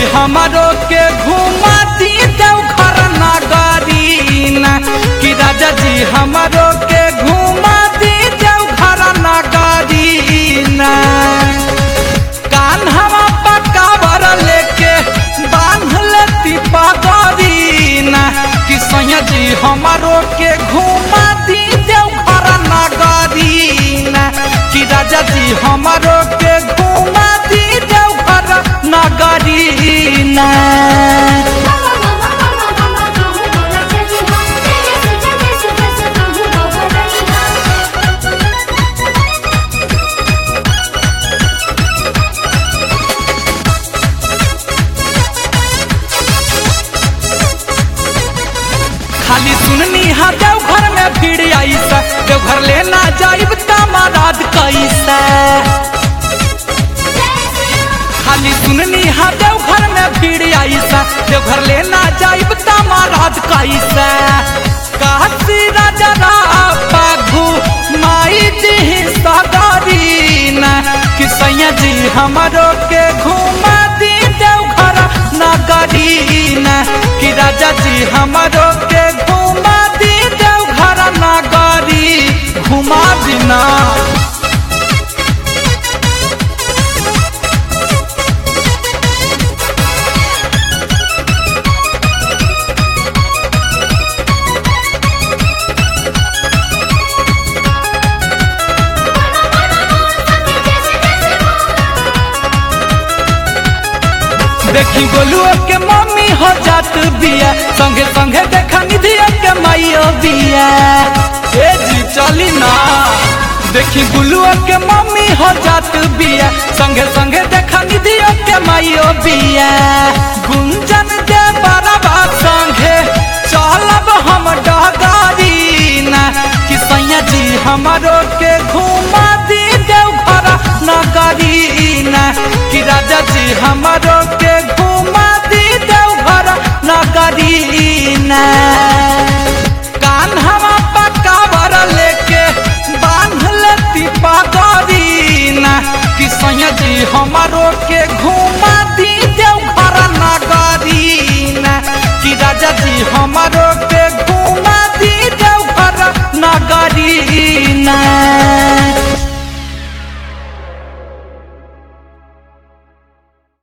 हमारो के घुमा दी देवघर नगरीना कि राजा जी हमारो के घुमा दी देवघर नगरीना कान्हवा पकावर लेके बांध लेती पगरीना कि सैया जी हमारो के घुमा दी देवघर नगरीना कि राजा जी हमारो के घुमा दी देवघर नगरीना मामा मामा मामा मामा कहूँ बोला चली हम तेरे से जगे से बस कहूँ बोला खाली सुननी हा देवघर में भीड़ आईसा देवघर लेना जाइब तमाराद कैसा खाली सुननी हा देवघर में भीड़ आईसा देवघर लेना जाइब तमाराद कैसा काशी राजा पाघू माई जी सगरीना कि सैया जी हमारो के घुमा दी देवघर नगरीना कि राजा जी हमारो के घुमा दी देवघर नगरी घुमा दीना देखी गोलुआ के मम्मी हो जात बिया संगे संगे देखा निधिया के माइयो बिया ए जी चली ना देखी गुलुआ के मम्मी हो जात बिया संगे संगे देखा निधिया के माइयो बिया गुंजन दे बराबा संगे चलब हम डगारीना कि सैया जी हमारो के घुमा दी देवघर नगरीना कि राजा जी हमारो के घुमा दी देवघर नगरीना कान्हवा पकावर लेके बांध लेती पगरीना कि सैया जी हमारो के घुमा दी देवघर नगरीना कि राजा जी हमारो के घुमा दी देवघर नगरी